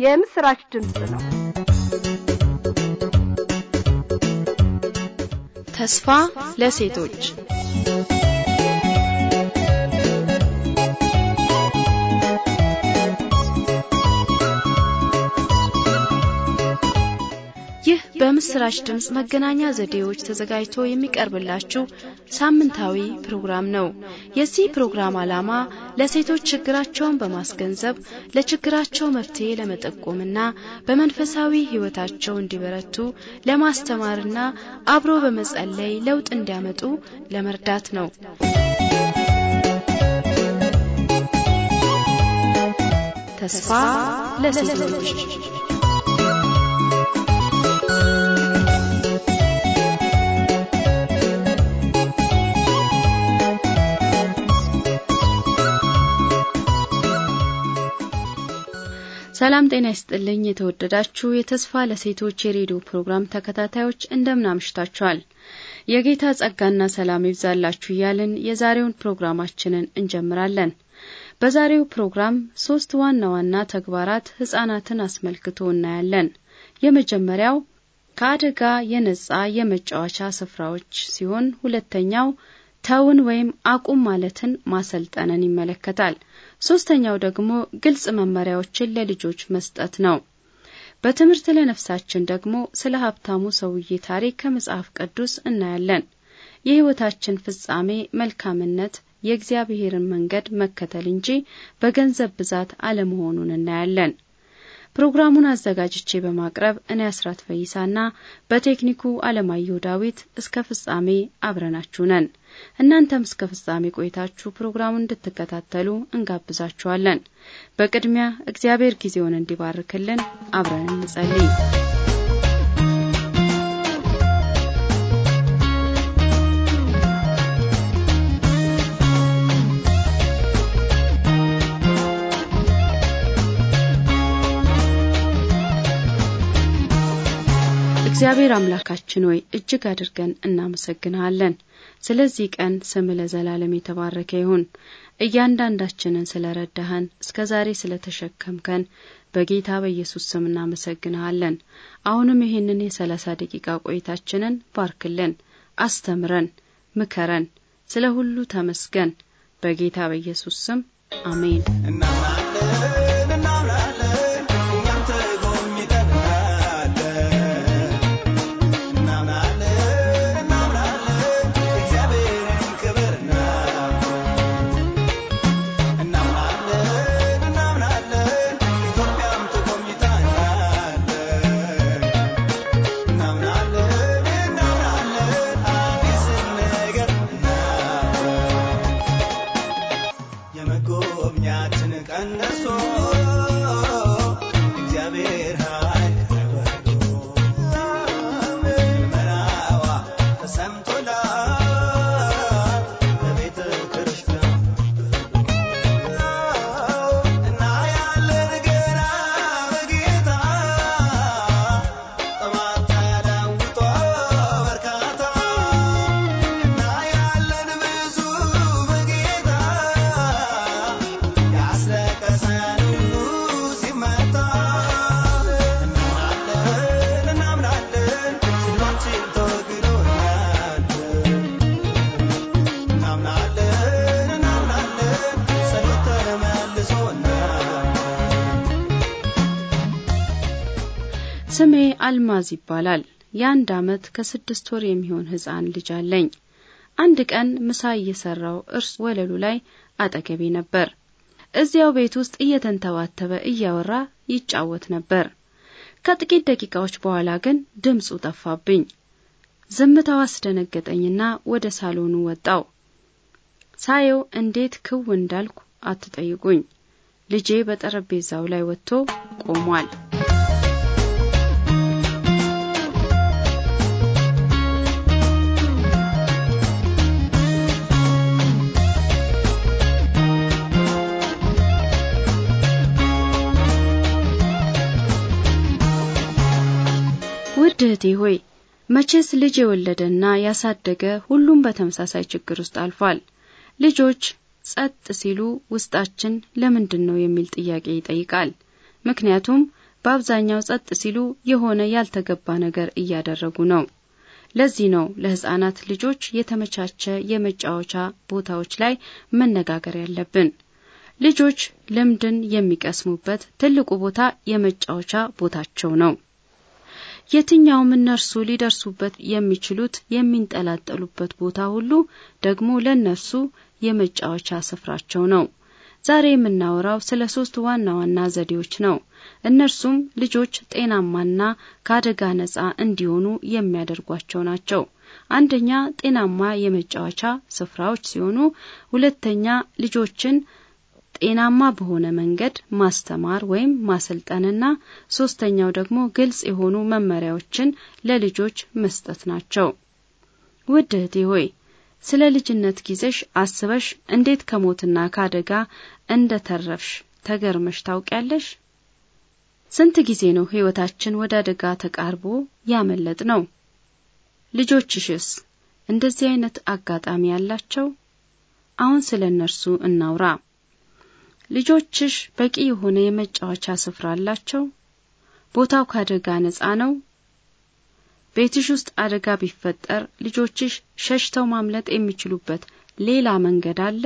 የምስራች ድምፅ ነው። ተስፋ ለሴቶች ይህ በምስራች ድምፅ መገናኛ ዘዴዎች ተዘጋጅቶ የሚቀርብላችሁ ሳምንታዊ ፕሮግራም ነው። የዚህ ፕሮግራም ዓላማ ለሴቶች ችግራቸውን በማስገንዘብ ለችግራቸው መፍትሄ ለመጠቆምና በመንፈሳዊ ሕይወታቸው እንዲበረቱ ለማስተማርና አብሮ በመጸለይ ለውጥ እንዲያመጡ ለመርዳት ነው። ተስፋ ለሴቶች ሰላም ጤና ይስጥልኝ። የተወደዳችሁ የተስፋ ለሴቶች የሬዲዮ ፕሮግራም ተከታታዮች እንደምን አምሽታችኋል? የጌታ ጸጋና ሰላም ይብዛላችሁ እያልን የዛሬውን ፕሮግራማችንን እንጀምራለን። በዛሬው ፕሮግራም ሶስት ዋና ዋና ተግባራት ሕጻናትን አስመልክቶ እናያለን። የመጀመሪያው ከአደጋ የነጻ የመጫወቻ ስፍራዎች ሲሆን ሁለተኛው ተውን ወይም አቁም ማለትን ማሰልጠንን ይመለከታል። ሶስተኛው ደግሞ ግልጽ መመሪያዎችን ለልጆች መስጠት ነው። በትምህርት ለነፍሳችን ደግሞ ስለ ሀብታሙ ሰውዬ ታሪክ ከመጽሐፍ ቅዱስ እናያለን። የሕይወታችን ፍጻሜ መልካምነት የእግዚአብሔርን መንገድ መከተል እንጂ በገንዘብ ብዛት አለመሆኑን እናያለን። ፕሮግራሙን አዘጋጅቼ በማቅረብ እኔ አስራት ፈይሳና በቴክኒኩ አለማየሁ ዳዊት እስከ ፍጻሜ አብረናችሁ ነን። እናንተም እስከ ፍጻሜ ቆይታችሁ ፕሮግራሙን እንድትከታተሉ እንጋብዛችኋለን። በቅድሚያ እግዚአብሔር ጊዜውን እንዲባርክልን አብረን እንጸልይ። እግዚአብሔር አምላካችን ሆይ እጅግ አድርገን እናመሰግንሃለን። ስለዚህ ቀን ስም ለዘላለም የተባረከ ይሁን። እያንዳንዳችንን ስለ ረዳኸን፣ እስከ ዛሬ ስለ ተሸከምከን በጌታ በኢየሱስ ስም እናመሰግንሃለን። አሁንም ይህንን የሰላሳ ደቂቃ ቆይታችንን ባርክልን፣ አስተምረን፣ ምከረን። ስለ ሁሉ ተመስገን። በጌታ በኢየሱስ ስም አሜን። ስሜ አልማዝ ይባላል። የአንድ ዓመት ከስድስት ወር የሚሆን ሕፃን ልጅ አለኝ። አንድ ቀን ምሳ እየሰራው እርስ ወለሉ ላይ አጠገቤ ነበር። እዚያው ቤት ውስጥ እየተንተባተበ እያወራ ይጫወት ነበር። ከጥቂት ደቂቃዎች በኋላ ግን ድምፁ ጠፋብኝ። ዝምታው አስደነገጠኝና ወደ ሳሎኑ ወጣው። ሳየው እንዴት ክው እንዳልኩ አትጠይቁኝ። ልጄ በጠረጴዛው ላይ ወጥቶ ቆሟል። ውድ እህቴ ሆይ መቼስ ልጅ የወለደና ያሳደገ ሁሉም በተመሳሳይ ችግር ውስጥ አልፏል። ልጆች ጸጥ ሲሉ ውስጣችን ለምንድን ነው የሚል ጥያቄ ይጠይቃል። ምክንያቱም በአብዛኛው ጸጥ ሲሉ የሆነ ያልተገባ ነገር እያደረጉ ነው። ለዚህ ነው ለሕፃናት ልጆች የተመቻቸ የመጫወቻ ቦታዎች ላይ መነጋገር ያለብን። ልጆች ልምድን የሚቀስሙበት ትልቁ ቦታ የመጫወቻ ቦታቸው ነው። የትኛውም እነርሱ ሊደርሱበት የሚችሉት የሚንጠላጠሉበት ቦታ ሁሉ ደግሞ ለእነርሱ የመጫወቻ ስፍራቸው ነው። ዛሬ የምናወራው ስለ ሶስት ዋና ዋና ዘዴዎች ነው። እነርሱም ልጆች ጤናማና ከአደጋ ነጻ እንዲሆኑ የሚያደርጓቸው ናቸው። አንደኛ ጤናማ የመጫወቻ ስፍራዎች ሲሆኑ፣ ሁለተኛ ልጆችን ጤናማ በሆነ መንገድ ማስተማር ወይም ማሰልጠንና ሶስተኛው ደግሞ ግልጽ የሆኑ መመሪያዎችን ለልጆች መስጠት ናቸው። ውድ እህቴ ሆይ ስለ ልጅነት ጊዜሽ አስበሽ እንዴት ከሞትና ከአደጋ እንደ ተረፍሽ ተገርመሽ ታውቂያለሽ? ስንት ጊዜ ነው ሕይወታችን ወደ አደጋ ተቃርቦ ያመለጥ ነው? ልጆችሽስ እንደዚህ አይነት አጋጣሚ ያላቸው? አሁን ስለ እነርሱ እናውራ። ልጆችሽ በቂ የሆነ የመጫወቻ ስፍራ አላቸው? ቦታው ከአደጋ ነጻ ነው? ቤትሽ ውስጥ አደጋ ቢፈጠር ልጆችሽ ሸሽተው ማምለጥ የሚችሉበት ሌላ መንገድ አለ?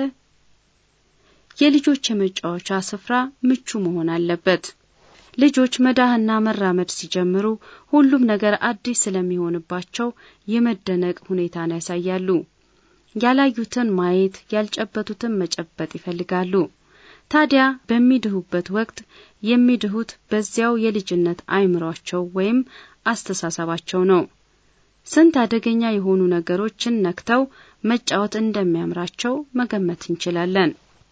የልጆች የመጫወቻ ስፍራ ምቹ መሆን አለበት። ልጆች መዳህና መራመድ ሲጀምሩ ሁሉም ነገር አዲስ ስለሚሆንባቸው የመደነቅ ሁኔታን ያሳያሉ። ያላዩትን ማየት፣ ያልጨበጡትን መጨበጥ ይፈልጋሉ። ታዲያ በሚድሁበት ወቅት የሚድሁት በዚያው የልጅነት አእምሯቸው ወይም አስተሳሰባቸው ነው። ስንት አደገኛ የሆኑ ነገሮችን ነክተው መጫወት እንደሚያምራቸው መገመት እንችላለን።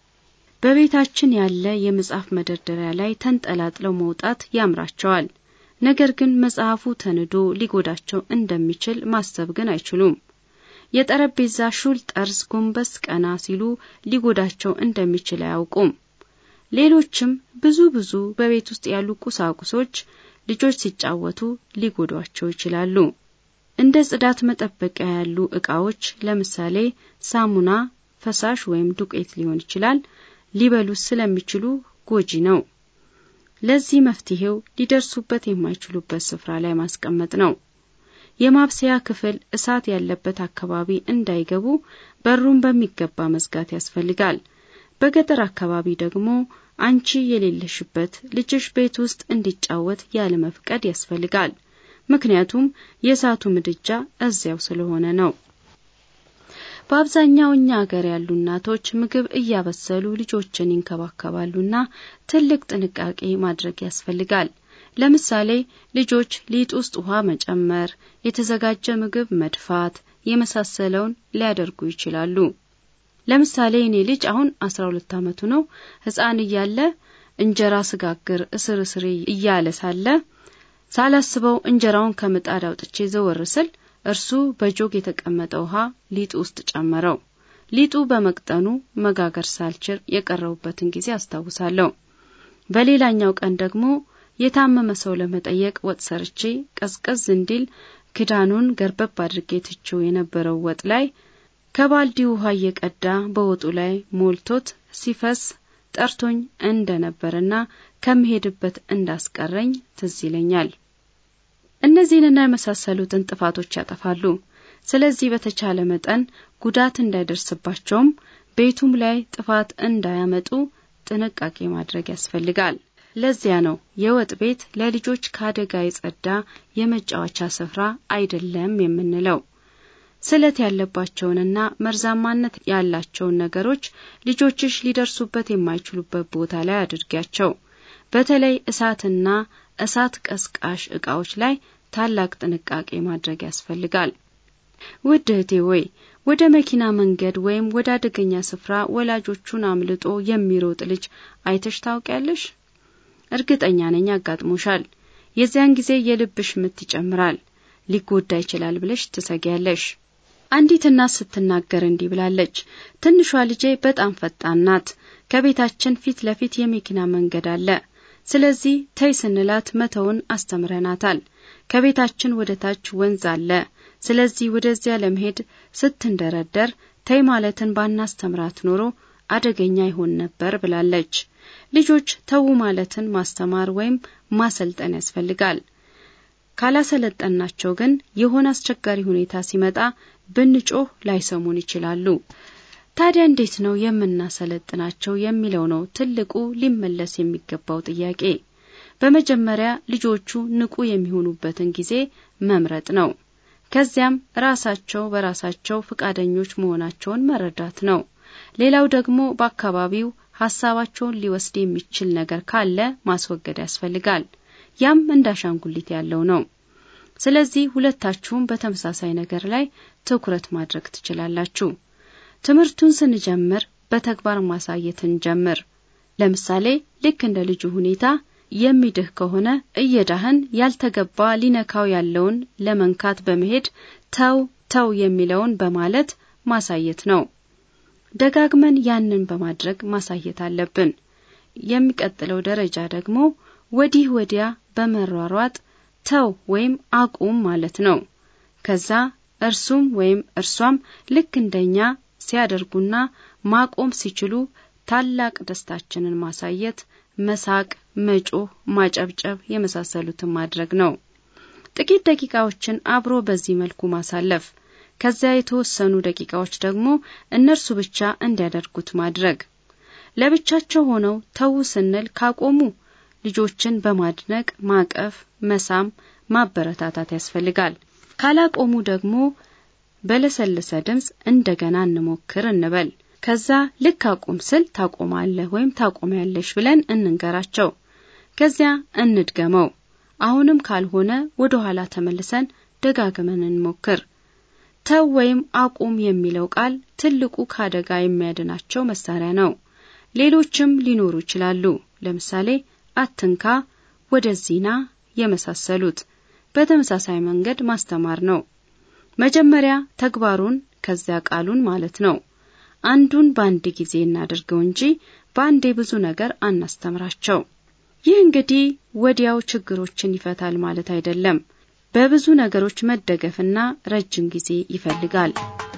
በቤታችን ያለ የመጽሐፍ መደርደሪያ ላይ ተንጠላጥለው መውጣት ያምራቸዋል። ነገር ግን መጽሐፉ ተንዶ ሊጎዳቸው እንደሚችል ማሰብ ግን አይችሉም። የጠረጴዛ ሹል ጠርዝ ጎንበስ ቀና ሲሉ ሊጎዳቸው እንደሚችል አያውቁም። ሌሎችም ብዙ ብዙ በቤት ውስጥ ያሉ ቁሳቁሶች ልጆች ሲጫወቱ ሊጎዷቸው ይችላሉ። እንደ ጽዳት መጠበቂያ ያሉ ዕቃዎች ለምሳሌ ሳሙና፣ ፈሳሽ ወይም ዱቄት ሊሆን ይችላል ሊበሉት ስለሚችሉ ጎጂ ነው። ለዚህ መፍትሄው ሊደርሱበት የማይችሉበት ስፍራ ላይ ማስቀመጥ ነው። የማብሰያ ክፍል እሳት ያለበት አካባቢ እንዳይገቡ በሩን በሚገባ መዝጋት ያስፈልጋል። በገጠር አካባቢ ደግሞ አንቺ የሌለሽበት ልጅሽ ቤት ውስጥ እንዲጫወት ያለ መፍቀድ ያስፈልጋል። ምክንያቱም የእሳቱ ምድጃ እዚያው ስለሆነ ነው። በአብዛኛው እኛ ሀገር ያሉ እናቶች ምግብ እያበሰሉ ልጆችን ይንከባከባሉና ትልቅ ጥንቃቄ ማድረግ ያስፈልጋል። ለምሳሌ ልጆች ሊጥ ውስጥ ውሃ መጨመር፣ የተዘጋጀ ምግብ መድፋት የመሳሰለውን ሊያደርጉ ይችላሉ። ለምሳሌ እኔ ልጅ አሁን አስራ ሁለት ዓመቱ ነው። ሕፃን እያለ እንጀራ ስጋግር እስር እስሬ እያለ ሳለ ሳላስበው እንጀራውን ከምጣድ አውጥቼ ዘወር ስል እርሱ በጆግ የተቀመጠ ውሃ ሊጡ ውስጥ ጨመረው። ሊጡ በመቅጠኑ መጋገር ሳልችል የቀረቡበትን ጊዜ አስታውሳለሁ። በሌላኛው ቀን ደግሞ የታመመ ሰው ለመጠየቅ ወጥ ሰርቼ ቀዝቀዝ እንዲል ክዳኑን ገርበብ አድርጌ ትቼው የነበረው ወጥ ላይ ከባልዲ ውሃ እየቀዳ በወጡ ላይ ሞልቶት ሲፈስ ጠርቶኝ እንደነበርና ከምሄድበት እንዳስቀረኝ ትዝ ይለኛል። እነዚህንና የመሳሰሉትን ጥፋቶች ያጠፋሉ። ስለዚህ በተቻለ መጠን ጉዳት እንዳይደርስባቸውም ቤቱም ላይ ጥፋት እንዳያመጡ ጥንቃቄ ማድረግ ያስፈልጋል። ለዚያ ነው የወጥ ቤት ለልጆች ከአደጋ የጸዳ የመጫወቻ ስፍራ አይደለም የምንለው። ስለት ያለባቸውንና መርዛማነት ያላቸውን ነገሮች ልጆችሽ ሊደርሱበት የማይችሉበት ቦታ ላይ አድርጊያቸው። በተለይ እሳትና እሳት ቀስቃሽ ዕቃዎች ላይ ታላቅ ጥንቃቄ ማድረግ ያስፈልጋል። ውድ እህቴ ወይ ወደ መኪና መንገድ ወይም ወደ አደገኛ ስፍራ ወላጆቹን አምልጦ የሚሮጥ ልጅ አይተሽ ታውቂያለሽ? እርግጠኛ ነኝ አጋጥሞሻል። የዚያን ጊዜ የልብሽ ምት ይጨምራል። ሊጎዳ ይችላል ብለሽ ትሰጊያለሽ። አንዲት እናት ስትናገር እንዲህ ብላለች። ትንሿ ልጄ በጣም ፈጣን ናት። ከቤታችን ፊት ለፊት የመኪና መንገድ አለ። ስለዚህ ተይ ስንላት መተውን አስተምረናታል። ከቤታችን ወደ ታች ወንዝ አለ። ስለዚህ ወደዚያ ለመሄድ ስትንደረደር ተይ ማለትን ባናስተምራት ኖሮ አደገኛ ይሆን ነበር ብላለች። ልጆች ተዉ ማለትን ማስተማር ወይም ማሰልጠን ያስፈልጋል። ካላሰለጠናቸው ግን የሆነ አስቸጋሪ ሁኔታ ሲመጣ ብንጮህ ላይሰሙን ይችላሉ። ታዲያ እንዴት ነው የምናሰለጥናቸው የሚለው ነው ትልቁ ሊመለስ የሚገባው ጥያቄ። በመጀመሪያ ልጆቹ ንቁ የሚሆኑበትን ጊዜ መምረጥ ነው። ከዚያም ራሳቸው በራሳቸው ፈቃደኞች መሆናቸውን መረዳት ነው። ሌላው ደግሞ በአካባቢው ሀሳባቸውን ሊወስድ የሚችል ነገር ካለ ማስወገድ ያስፈልጋል። ያም እንደ አሻንጉሊት ያለው ነው። ስለዚህ ሁለታችሁም በተመሳሳይ ነገር ላይ ትኩረት ማድረግ ትችላላችሁ። ትምህርቱን ስንጀምር በተግባር ማሳየት እንጀምር። ለምሳሌ ልክ እንደ ልጁ ሁኔታ የሚድህ ከሆነ እየዳህን ያልተገባ ሊነካው ያለውን ለመንካት በመሄድ ተው ተው የሚለውን በማለት ማሳየት ነው። ደጋግመን ያንን በማድረግ ማሳየት አለብን። የሚቀጥለው ደረጃ ደግሞ ወዲህ ወዲያ በመሯሯጥ ተው ወይም አቁም ማለት ነው። ከዛ እርሱም ወይም እርሷም ልክ እንደኛ ሲያደርጉና ማቆም ሲችሉ ታላቅ ደስታችንን ማሳየት፣ መሳቅ፣ መጮህ፣ ማጨብጨብ የመሳሰሉትን ማድረግ ነው። ጥቂት ደቂቃዎችን አብሮ በዚህ መልኩ ማሳለፍ፣ ከዚያ የተወሰኑ ደቂቃዎች ደግሞ እነርሱ ብቻ እንዲያደርጉት ማድረግ። ለብቻቸው ሆነው ተዉ ስንል ካቆሙ ልጆችን በማድነቅ ማቀፍ፣ መሳም፣ ማበረታታት ያስፈልጋል። ካላቆሙ ደግሞ በለሰለሰ ድምፅ እንደገና እንሞክር እንበል። ከዛ ልክ አቁም ስል ታቆማለህ ወይም ታቆሚያለሽ ብለን እንንገራቸው። ከዚያ እንድገመው። አሁንም ካልሆነ ወደ ኋላ ተመልሰን ደጋግመን እንሞክር። ተው ወይም አቁም የሚለው ቃል ትልቁ ከአደጋ የሚያድናቸው መሳሪያ ነው። ሌሎችም ሊኖሩ ይችላሉ። ለምሳሌ አትንካ፣ ወደዚህና የመሳሰሉት በተመሳሳይ መንገድ ማስተማር ነው። መጀመሪያ ተግባሩን ከዚያ ቃሉን ማለት ነው። አንዱን በአንድ ጊዜ እናደርገው እንጂ በአንዴ ብዙ ነገር አናስተምራቸው። ይህ እንግዲህ ወዲያው ችግሮችን ይፈታል ማለት አይደለም። በብዙ ነገሮች መደገፍና ረጅም ጊዜ ይፈልጋል።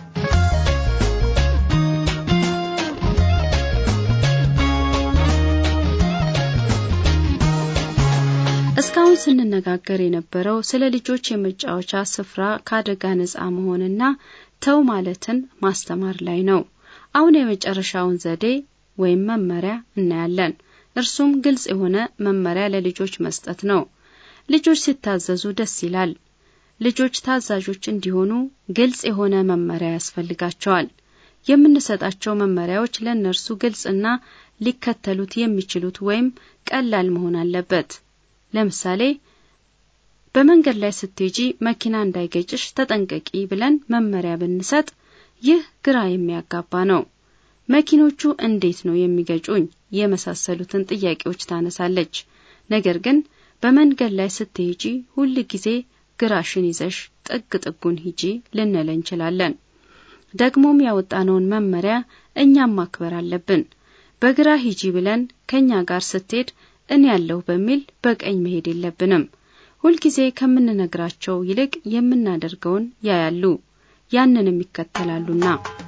እስካሁን ስንነጋገር የነበረው ስለ ልጆች የመጫወቻ ስፍራ ከአደጋ ነጻ መሆንና ተው ማለትን ማስተማር ላይ ነው። አሁን የመጨረሻውን ዘዴ ወይም መመሪያ እናያለን። እርሱም ግልጽ የሆነ መመሪያ ለልጆች መስጠት ነው። ልጆች ሲታዘዙ ደስ ይላል። ልጆች ታዛዦች እንዲሆኑ ግልጽ የሆነ መመሪያ ያስፈልጋቸዋል። የምንሰጣቸው መመሪያዎች ለእነርሱ ግልጽና ሊከተሉት የሚችሉት ወይም ቀላል መሆን አለበት። ለምሳሌ በመንገድ ላይ ስትሄጂ መኪና እንዳይገጭሽ ተጠንቀቂ ብለን መመሪያ ብንሰጥ ይህ ግራ የሚያጋባ ነው። መኪኖቹ እንዴት ነው የሚገጩኝ? የመሳሰሉትን ጥያቄዎች ታነሳለች። ነገር ግን በመንገድ ላይ ስትሄጂ ሁል ጊዜ ግራሽን ይዘሽ ጥግ ጥጉን ሂጂ ልንል እንችላለን። ደግሞም ያወጣነውን መመሪያ እኛም ማክበር አለብን። በግራ ሂጂ ብለን ከኛ ጋር ስትሄድ እኔ ያለሁ በሚል በቀኝ መሄድ የለብንም። ሁልጊዜ ከምንነግራቸው ይልቅ የምናደርገውን ያያሉ፣ ያንንም ይከተላሉና።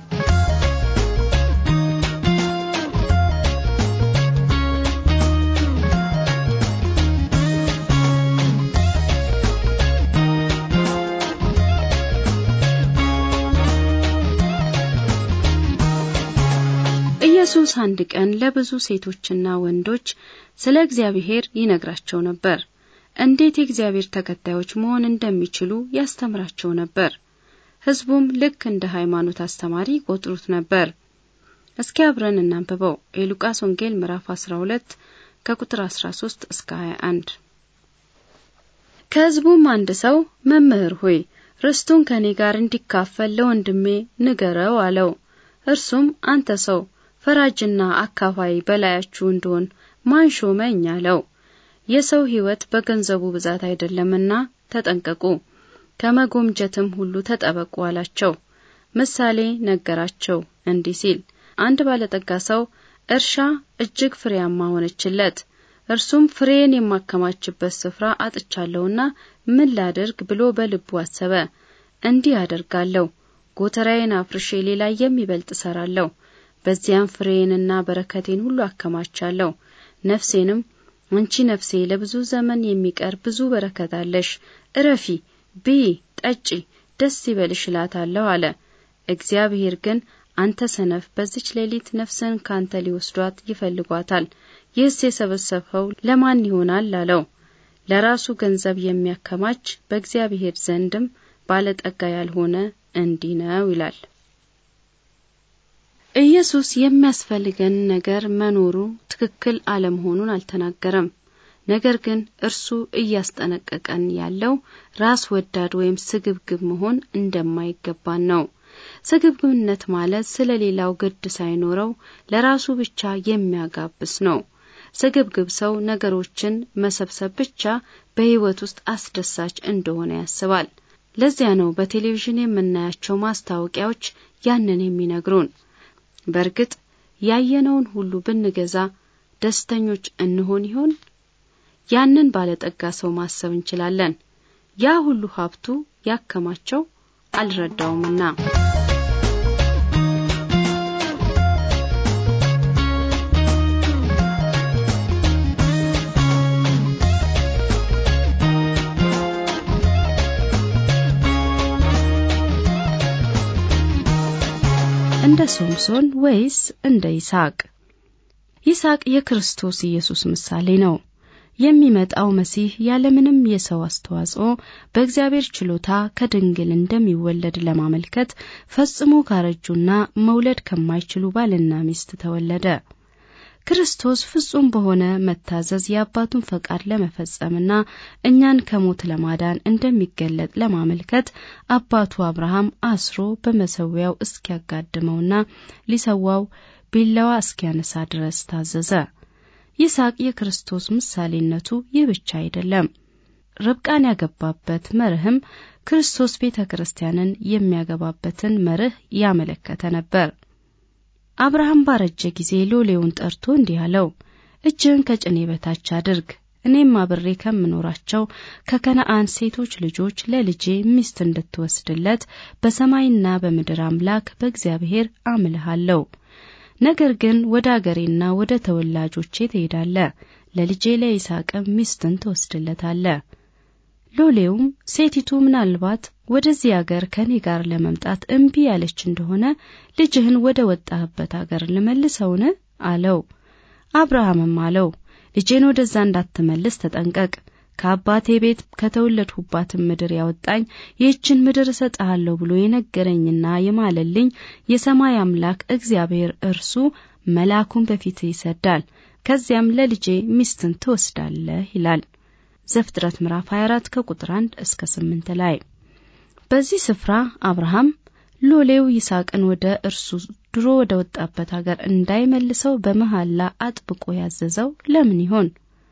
ኢየሱስ አንድ ቀን ለብዙ ሴቶችና ወንዶች ስለ እግዚአብሔር ይነግራቸው ነበር። እንዴት የእግዚአብሔር ተከታዮች መሆን እንደሚችሉ ያስተምራቸው ነበር። ሕዝቡም ልክ እንደ ሃይማኖት አስተማሪ ይቆጥሩት ነበር። እስኪ አብረን እናንብበው። የሉቃስ ወንጌል ምዕራፍ 12 ከቁጥር 13 እስከ 21። ከሕዝቡም አንድ ሰው መምህር ሆይ ርስቱን ከኔ ጋር እንዲካፈል ለወንድሜ ንገረው አለው። እርሱም አንተ ሰው ፈራጅና አካፋይ በላያችሁ እንደሆን ማን ሾመኝ አለው። የሰው ሕይወት በገንዘቡ ብዛት አይደለምና ተጠንቀቁ፣ ከመጎምጀትም ሁሉ ተጠበቁ አላቸው። ምሳሌ ነገራቸው እንዲህ ሲል አንድ ባለጠጋ ሰው እርሻ እጅግ ፍሬያማ ሆነችለት። እርሱም ፍሬን የማከማችበት ስፍራ አጥቻለሁና ምን ላድርግ ብሎ በልቡ አሰበ። እንዲህ አደርጋለሁ፣ ጎተራዬን አፍርሼ ሌላ የሚበልጥ እሰራለሁ በዚያም ፍሬዬንና በረከቴን ሁሉ አከማቻለሁ። ነፍሴንም አንቺ ነፍሴ ለብዙ ዘመን የሚቀር ብዙ በረከት አለሽ፣ እረፊ፣ ብይ፣ ጠጪ፣ ደስ ይበልሽ እላታለሁ አለ። እግዚአብሔር ግን አንተ ሰነፍ፣ በዚች ሌሊት ነፍስን ካንተ ሊወስዷት ይፈልጓታል፣ ይህስ የሰበሰብኸው ለማን ይሆናል አለው። ለራሱ ገንዘብ የሚያከማች በእግዚአብሔር ዘንድም ባለጠጋ ያልሆነ እንዲህ ነው ይላል። ኢየሱስ የሚያስፈልገን ነገር መኖሩ ትክክል አለመሆኑን አልተናገረም። ነገር ግን እርሱ እያስጠነቀቀን ያለው ራስ ወዳድ ወይም ስግብግብ መሆን እንደማይገባን ነው። ስግብግብነት ማለት ስለ ሌላው ግድ ሳይኖረው ለራሱ ብቻ የሚያጋብስ ነው። ስግብግብ ሰው ነገሮችን መሰብሰብ ብቻ በሕይወት ውስጥ አስደሳች እንደሆነ ያስባል። ለዚያ ነው በቴሌቪዥን የምናያቸው ማስታወቂያዎች ያንን የሚነግሩን። በእርግጥ ያየነውን ሁሉ ብንገዛ ደስተኞች እንሆን ይሆን? ያንን ባለጠጋ ሰው ማሰብ እንችላለን። ያ ሁሉ ሀብቱ ያከማቸው አልረዳውምና። እንደ ሶምሶን ወይስ እንደ ይስሐቅ? ይስሐቅ የክርስቶስ ኢየሱስ ምሳሌ ነው። የሚመጣው መሲህ ያለምንም የሰው አስተዋጽኦ በእግዚአብሔር ችሎታ ከድንግል እንደሚወለድ ለማመልከት ፈጽሞ ካረጁና መውለድ ከማይችሉ ባልና ሚስት ተወለደ። ክርስቶስ ፍጹም በሆነ መታዘዝ የአባቱን ፈቃድ ለመፈጸምና እኛን ከሞት ለማዳን እንደሚገለጥ ለማመልከት አባቱ አብርሃም አስሮ በመሰዊያው እስኪያጋድመውና ሊሰዋው ቢላዋ እስኪያነሳ ድረስ ታዘዘ። ይስሐቅ የክርስቶስ ምሳሌነቱ ይህ ብቻ አይደለም። ርብቃን ያገባበት መርህም ክርስቶስ ቤተ ክርስቲያንን የሚያገባበትን መርህ ያመለከተ ነበር። አብርሃም ባረጀ ጊዜ ሎሌውን ጠርቶ እንዲህ አለው፣ እጅህን ከጭኔ በታች አድርግ፣ እኔም አብሬ ከምኖራቸው ከከነአን ሴቶች ልጆች ለልጄ ሚስት እንድትወስድለት በሰማይና በምድር አምላክ በእግዚአብሔር አምልሃለሁ። ነገር ግን ወደ አገሬና ወደ ተወላጆቼ ትሄዳለ፣ ለልጄ ለይስሐቅም ሚስትን ትወስድለታለ። ሎሌውም ሴቲቱ ምናልባት ወደዚህ አገር ከኔ ጋር ለመምጣት እምቢ ያለች እንደሆነ ልጅህን ወደ ወጣህበት አገር ልመልሰውን? አለው። አብርሃምም አለው ልጄን ወደዛ እንዳትመልስ ተጠንቀቅ። ከአባቴ ቤት ከተወለድሁባትን ምድር ያወጣኝ ይህችን ምድር እሰጥሃለሁ ብሎ የነገረኝና የማለልኝ የሰማይ አምላክ እግዚአብሔር እርሱ መልአኩን በፊት ይሰዳል፣ ከዚያም ለልጄ ሚስትን ትወስዳለህ ይላል። ዘፍጥረት ምዕራፍ 24 ከቁጥር 1 እስከ 8 ላይ በዚህ ስፍራ አብርሃም ሎሌው ይስሐቅን ወደ እርሱ ድሮ ወደ ወጣበት ሀገር እንዳይመልሰው በመሐላ አጥብቆ ያዘዘው ለምን ይሆን?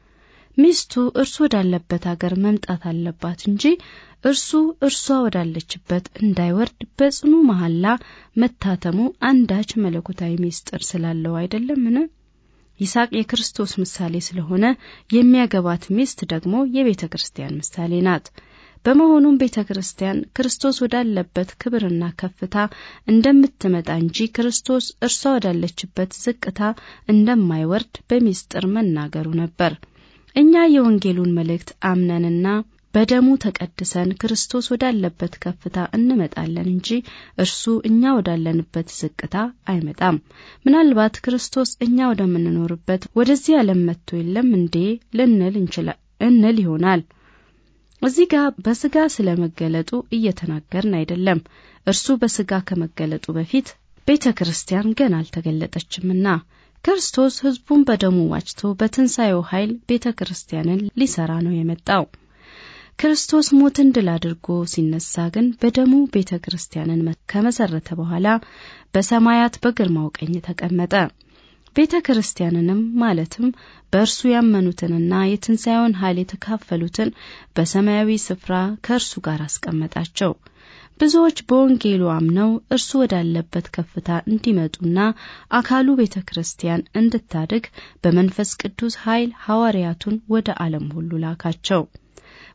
ሚስቱ እርሱ ወዳለበት ሀገር መምጣት አለባት እንጂ እርሱ እርሷ ወዳለችበት እንዳይወርድ በጽኑ መሐላ መታተሙ አንዳች መለኮታዊ ምስጢር ስላለው አይደለምን? ይስሐቅ የክርስቶስ ምሳሌ ስለሆነ የሚያገባት ሚስት ደግሞ የቤተ ክርስቲያን ምሳሌ ናት። በመሆኑም ቤተ ክርስቲያን ክርስቶስ ወዳለበት ክብርና ከፍታ እንደምትመጣ እንጂ ክርስቶስ እርሷ ወዳለችበት ዝቅታ እንደማይወርድ በሚስጥር መናገሩ ነበር። እኛ የወንጌሉን መልእክት አምነንና በደሙ ተቀድሰን ክርስቶስ ወዳለበት ከፍታ እንመጣለን እንጂ እርሱ እኛ ወዳለንበት ዝቅታ አይመጣም። ምናልባት ክርስቶስ እኛ ወደምንኖርበት ወደዚህ ዓለም መጥቶ የለም እንዴ ልንል እንል ይሆናል። እዚህ ጋር በስጋ ስለ መገለጡ እየተናገርን አይደለም። እርሱ በስጋ ከመገለጡ በፊት ቤተ ክርስቲያን ገና አልተገለጠችምና ክርስቶስ ሕዝቡን በደሙ ዋጅቶ በትንሣኤው ኃይል ቤተ ክርስቲያንን ሊሰራ ነው የመጣው። ክርስቶስ ሞትን ድል አድርጎ ሲነሳ ግን በደሙ ቤተ ክርስቲያንን ከመሰረተ በኋላ በሰማያት በግርማው ቀኝ ተቀመጠ። ቤተ ክርስቲያንንም ማለትም በእርሱ ያመኑትንና የትንሣኤውን ኃይል የተካፈሉትን በሰማያዊ ስፍራ ከእርሱ ጋር አስቀመጣቸው። ብዙዎች በወንጌሉ አምነው እርሱ ወዳለበት ከፍታ እንዲመጡና አካሉ ቤተ ክርስቲያን እንድታድግ በመንፈስ ቅዱስ ኃይል ሐዋርያቱን ወደ ዓለም ሁሉ ላካቸው።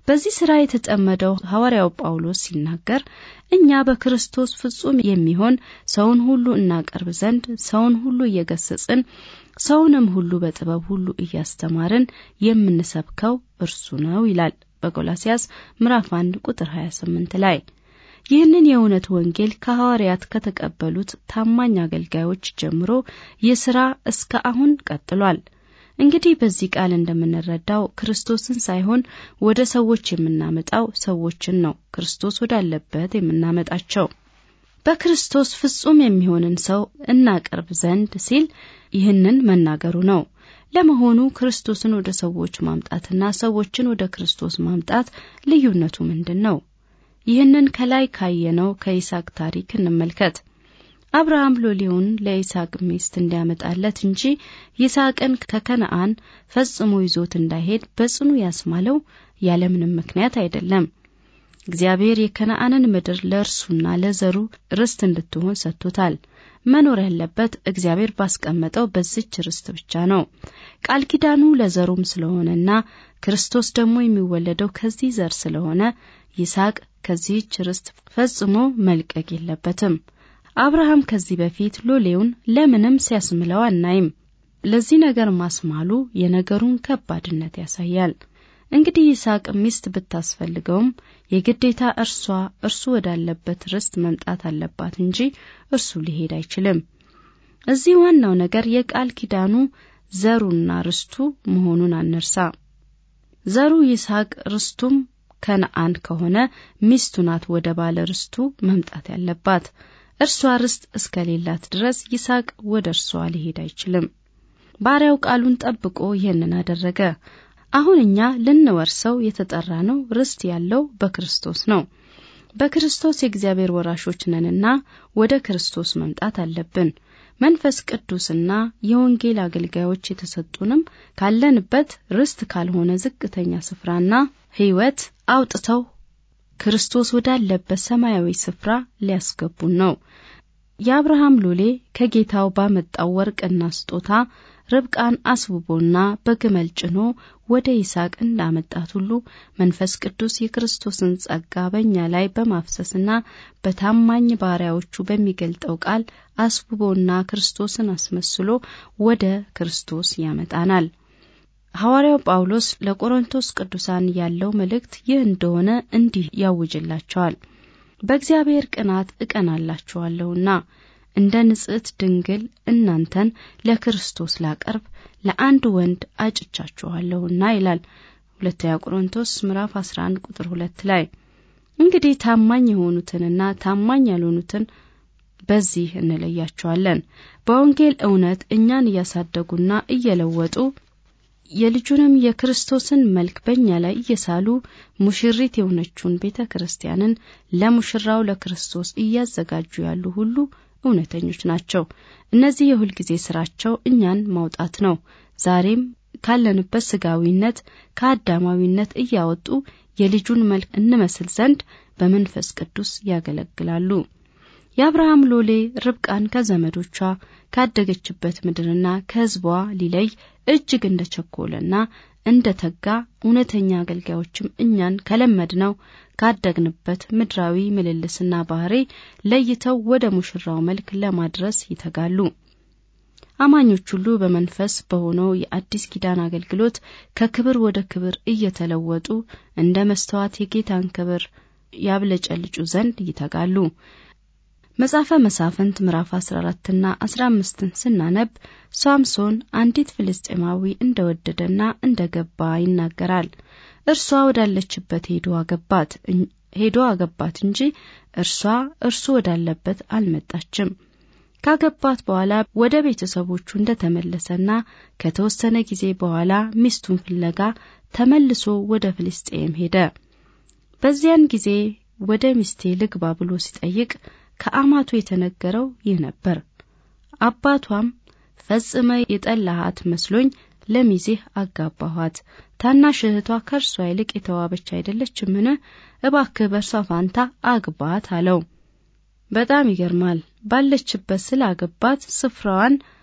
በዚህ ሥራ የተጠመደው ሐዋርያው ጳውሎስ ሲናገር እኛ በክርስቶስ ፍጹም የሚሆን ሰውን ሁሉ እናቀርብ ዘንድ ሰውን ሁሉ እየገሰጽን ሰውንም ሁሉ በጥበብ ሁሉ እያስተማርን የምንሰብከው እርሱ ነው ይላል በቆላሲያስ ምዕራፍ 1 ቁጥር 28 ላይ። ይህንን የእውነት ወንጌል ከሐዋርያት ከተቀበሉት ታማኝ አገልጋዮች ጀምሮ ይህ ሥራ እስከ አሁን ቀጥሏል። እንግዲህ በዚህ ቃል እንደምንረዳው ክርስቶስን ሳይሆን ወደ ሰዎች የምናመጣው ሰዎችን ነው ክርስቶስ ወዳለበት የምናመጣቸው። በክርስቶስ ፍጹም የሚሆንን ሰው እናቀርብ ዘንድ ሲል ይህንን መናገሩ ነው። ለመሆኑ ክርስቶስን ወደ ሰዎች ማምጣትና ሰዎችን ወደ ክርስቶስ ማምጣት ልዩነቱ ምንድን ነው? ይህንን ከላይ ካየነው ከይስሐቅ ታሪክ እንመልከት። አብርሃም ሎሌውን ለይስሐቅ ሚስት እንዲያመጣለት እንጂ ይስሐቅን ከከነአን ፈጽሞ ይዞት እንዳይሄድ በጽኑ ያስማለው ያለምንም ምክንያት አይደለም። እግዚአብሔር የከነአንን ምድር ለእርሱና ለዘሩ ርስት እንድትሆን ሰጥቶታል። መኖር ያለበት እግዚአብሔር ባስቀመጠው በዚች ርስት ብቻ ነው። ቃል ኪዳኑ ለዘሩም ስለሆነና ክርስቶስ ደግሞ የሚወለደው ከዚህ ዘር ስለሆነ ይስሐቅ ከዚህች ርስት ፈጽሞ መልቀቅ የለበትም። አብርሃም ከዚህ በፊት ሎሌውን ለምንም ሲያስምለው አናይም። ለዚህ ነገር ማስማሉ የነገሩን ከባድነት ያሳያል። እንግዲህ ይስሐቅ ሚስት ብታስፈልገውም የግዴታ እርሷ እርሱ ወዳለበት ርስት መምጣት አለባት እንጂ እርሱ ሊሄድ አይችልም። እዚህ ዋናው ነገር የቃል ኪዳኑ ዘሩና ርስቱ መሆኑን አንርሳ። ዘሩ ይስሐቅ ርስቱም ከነአን ከሆነ ሚስቱ ናት ወደ ባለ ርስቱ መምጣት ያለባት። እርሷ ርስት እስከሌላት ድረስ ይስሐቅ ወደ እርሷ ሊሄድ አይችልም። ባሪያው ቃሉን ጠብቆ ይህንን አደረገ። አሁን እኛ ልንወርሰው የተጠራ ነው ርስት ያለው በክርስቶስ ነው። በክርስቶስ የእግዚአብሔር ወራሾች ነንና ወደ ክርስቶስ መምጣት አለብን። መንፈስ ቅዱስና የወንጌል አገልጋዮች የተሰጡንም ካለንበት ርስት ካልሆነ ዝቅተኛ ስፍራና ሕይወት አውጥተው ክርስቶስ ወዳለበት ሰማያዊ ስፍራ ሊያስገቡን ነው። የአብርሃም ሎሌ ከጌታው ባመጣው ወርቅና ስጦታ ርብቃን አስውቦና በግመል ጭኖ ወደ ይስሐቅ እንዳመጣት ሁሉ መንፈስ ቅዱስ የክርስቶስን ጸጋ በእኛ ላይ በማፍሰስና በታማኝ ባሪያዎቹ በሚገልጠው ቃል አስውቦና ክርስቶስን አስመስሎ ወደ ክርስቶስ ያመጣናል። ሐዋርያው ጳውሎስ ለቆሮንቶስ ቅዱሳን ያለው መልእክት ይህ እንደሆነ እንዲህ ያውጅላቸዋል። በእግዚአብሔር ቅናት እቀናላችኋለሁና እንደ ንጽሕት ድንግል እናንተን ለክርስቶስ ላቀርብ ለአንድ ወንድ አጭቻችኋለሁና ይላል ሁለተኛ ቆሮንቶስ ምዕራፍ 11 ቁጥር 2 ላይ። እንግዲህ ታማኝ የሆኑትንና ታማኝ ያልሆኑትን በዚህ እንለያቸዋለን። በወንጌል እውነት እኛን እያሳደጉና እየለወጡ የልጁንም የክርስቶስን መልክ በእኛ ላይ እየሳሉ ሙሽሪት የሆነችውን ቤተ ክርስቲያንን ለሙሽራው ለክርስቶስ እያዘጋጁ ያሉ ሁሉ እውነተኞች ናቸው። እነዚህ የሁልጊዜ ስራቸው እኛን ማውጣት ነው። ዛሬም ካለንበት ስጋዊነት ከአዳማዊነት እያወጡ የልጁን መልክ እንመስል ዘንድ በመንፈስ ቅዱስ ያገለግላሉ። የአብርሃም ሎሌ ርብቃን ከዘመዶቿ ካደገችበት ምድርና ከሕዝቧ ሊለይ እጅግ እንደ ቸኮለና እንደ ተጋ እውነተኛ አገልጋዮችም እኛን ከለመድነው ካደግንበት ምድራዊ ምልልስና ባህሪ ለይተው ወደ ሙሽራው መልክ ለማድረስ ይተጋሉ። አማኞች ሁሉ በመንፈስ በሆነው የአዲስ ኪዳን አገልግሎት ከክብር ወደ ክብር እየተለወጡ እንደ መስተዋት የጌታን ክብር ያብለጨልጩ ዘንድ ይተጋሉ። መጽሐፈ መሳፍንት ምዕራፍ 14ና 15ን ስናነብ ሳምሶን አንዲት ፍልስጤማዊ እንደወደደና እንደገባ ይናገራል። እርሷ ወዳለችበት ሄዶ አገባት ሄዶ አገባት እንጂ እርሷ እርሱ ወዳለበት አልመጣችም። ካገባት በኋላ ወደ ቤተሰቦቹ እንደተመለሰና ከተወሰነ ጊዜ በኋላ ሚስቱን ፍለጋ ተመልሶ ወደ ፍልስጤም ሄደ። በዚያን ጊዜ ወደ ሚስቴ ልግባ ብሎ ሲጠይቅ ከአማቱ የተነገረው ይህ ነበር። አባቷም ፈጽመ የጠላሃት መስሎኝ ለሚዜህ አጋባኋት። ታናሽ እህቷ ከእርሷ ይልቅ የተዋበች አይደለችምን? እባክህ በእርሷ ፋንታ አግባት አለው። በጣም ይገርማል። ባለችበት ስላገባት ስፍራዋን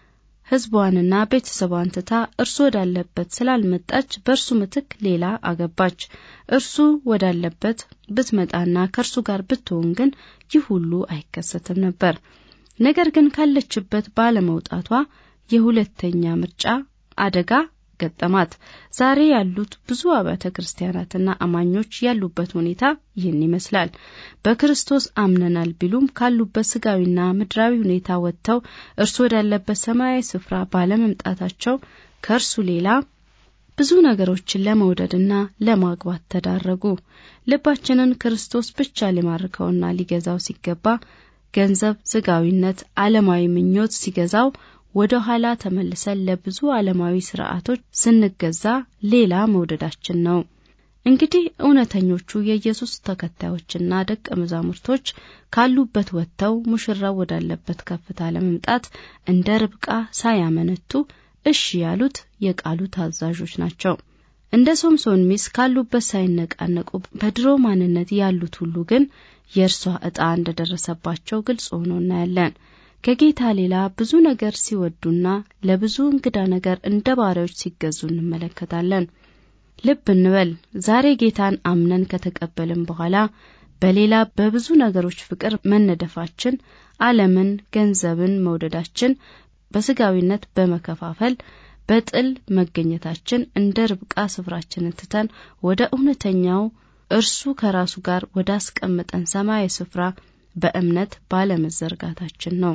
ሕዝቧንና ቤተሰቧን ትታ እርሱ ወዳለበት ስላልመጣች በእርሱ ምትክ ሌላ አገባች። እርሱ ወዳለበት ብትመጣና ከእርሱ ጋር ብትሆን ግን ይህ ሁሉ አይከሰትም ነበር። ነገር ግን ካለችበት ባለመውጣቷ የሁለተኛ ምርጫ አደጋ ገጠማት። ዛሬ ያሉት ብዙ አብያተ ክርስቲያናትና አማኞች ያሉበት ሁኔታ ይህን ይመስላል። በክርስቶስ አምነናል ቢሉም ካሉበት ስጋዊና ምድራዊ ሁኔታ ወጥተው እርሱ ወዳለበት ሰማያዊ ስፍራ ባለመምጣታቸው ከእርሱ ሌላ ብዙ ነገሮችን ለመውደድና ለማግባት ተዳረጉ። ልባችንን ክርስቶስ ብቻ ሊማርከውና ሊገዛው ሲገባ ገንዘብ፣ ስጋዊነት፣ ዓለማዊ ምኞት ሲገዛው ወደ ኋላ ተመልሰን ለብዙ ዓለማዊ ስርዓቶች ስንገዛ ሌላ መውደዳችን ነው። እንግዲህ እውነተኞቹ የኢየሱስ ተከታዮችና ደቀ መዛሙርቶች ካሉበት ወጥተው ሙሽራው ወዳለበት ከፍታ ለመምጣት እንደ ርብቃ ሳያመነቱ እሺ ያሉት የቃሉ ታዛዦች ናቸው። እንደ ሶምሶን ሚስ ካሉበት ሳይነቃነቁ በድሮ ማንነት ያሉት ሁሉ ግን የእርሷ ዕጣ እንደደረሰባቸው ግልጽ ሆኖ እናያለን። ከጌታ ሌላ ብዙ ነገር ሲወዱና ለብዙ እንግዳ ነገር እንደ ባሪያዎች ሲገዙ እንመለከታለን። ልብ እንበል፣ ዛሬ ጌታን አምነን ከተቀበልን በኋላ በሌላ በብዙ ነገሮች ፍቅር መነደፋችን፣ ዓለምን፣ ገንዘብን መውደዳችን፣ በስጋዊነት በመከፋፈል በጥል መገኘታችን እንደ ርብቃ ስፍራችንን ትተን ወደ እውነተኛው እርሱ ከራሱ ጋር ወዳስቀመጠን ሰማያዊ ስፍራ በእምነት ባለመዘርጋታችን ነው።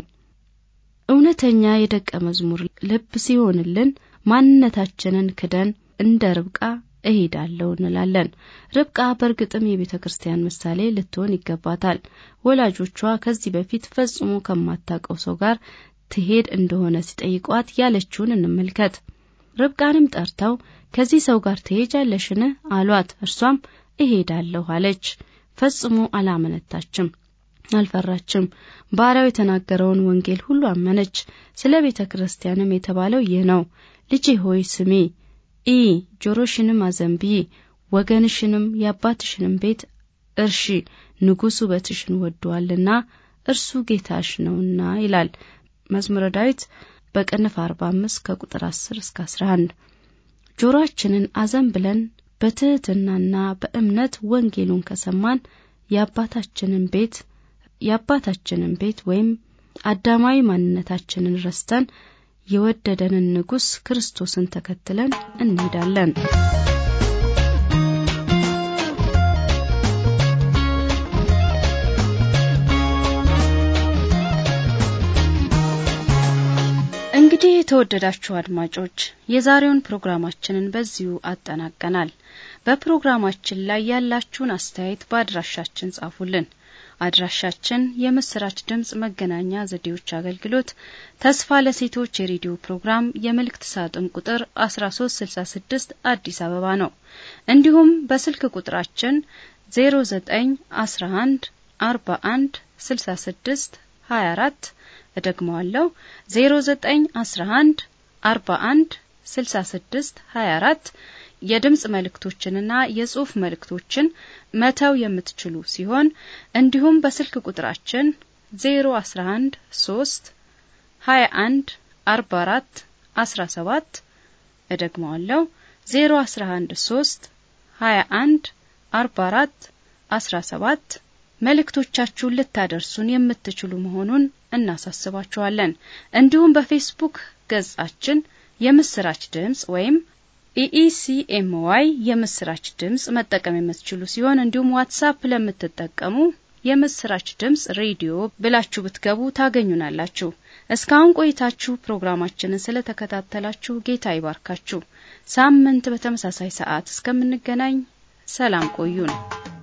እውነተኛ የደቀ መዝሙር ልብ ሲሆንልን ማንነታችንን ክደን እንደ ርብቃ እሄዳለሁ እንላለን። ርብቃ በእርግጥም የቤተ ክርስቲያን ምሳሌ ልትሆን ይገባታል። ወላጆቿ ከዚህ በፊት ፈጽሞ ከማታውቀው ሰው ጋር ትሄድ እንደሆነ ሲጠይቋት ያለችውን እንመልከት። ርብቃንም ጠርተው ከዚህ ሰው ጋር ትሄጃለሽን አሏት። እርሷም እሄዳለሁ አለች። ፈጽሞ አላመነታችም፣ አልፈራችም። ባሪያው የተናገረውን ወንጌል ሁሉ አመነች። ስለ ቤተ ክርስቲያንም የተባለው ይህ ነው። ልጄ ሆይ ስሚ፣ ኢ ጆሮሽንም አዘንብዪ፣ ወገንሽንም የአባትሽንም ቤት እርሺ፣ ንጉሥ ውበትሽን ወዷልና እርሱ ጌታሽ ነውና ይላል መዝሙረ ዳዊት በቅንፍ 45 ከቁጥር 10 እስከ 11 ጆሮአችንን አዘን ብለን በትህትናና በእምነት ወንጌሉን ከሰማን የአባታችንን ቤት የአባታችንን ቤት ወይም አዳማዊ ማንነታችንን ረስተን የወደደንን ንጉሥ ክርስቶስን ተከትለን እንሄዳለን። እንግዲህ የተወደዳችሁ አድማጮች የዛሬውን ፕሮግራማችንን በዚሁ አጠናቀናል። በፕሮግራማችን ላይ ያላችሁን አስተያየት በአድራሻችን ጻፉልን። አድራሻችን የምስራች ድምጽ መገናኛ ዘዴዎች አገልግሎት ተስፋ ለሴቶች የሬዲዮ ፕሮግራም የመልእክት ሳጥን ቁጥር 1366 አዲስ አበባ ነው። እንዲሁም በስልክ ቁጥራችን 0911 41 66 24 እደግመዋለሁ 0911 41 66 24 የድምጽ መልእክቶችንና የጽሑፍ መልእክቶችን መተው የምትችሉ ሲሆን እንዲሁም በስልክ ቁጥራችን 011 3 21 44 17 እደግመዋለሁ 011 3 21 44 17 መልእክቶቻችሁን ልታደርሱን የምትችሉ መሆኑን እናሳስባችኋለን። እንዲሁም በፌስቡክ ገጻችን የምስራች ድምጽ ወይም ኢኢሲኤምዋይ የምስራች ድምጽ መጠቀም የምትችሉ ሲሆን እንዲሁም ዋትሳፕ ለምትጠቀሙ የምስራች ድምጽ ሬዲዮ ብላችሁ ብትገቡ ታገኙናላችሁ። እስካሁን ቆይታችሁ ፕሮግራማችንን ስለተከታተላችሁ ጌታ ይባርካችሁ። ሳምንት በተመሳሳይ ሰዓት እስከምንገናኝ ሰላም ቆዩን።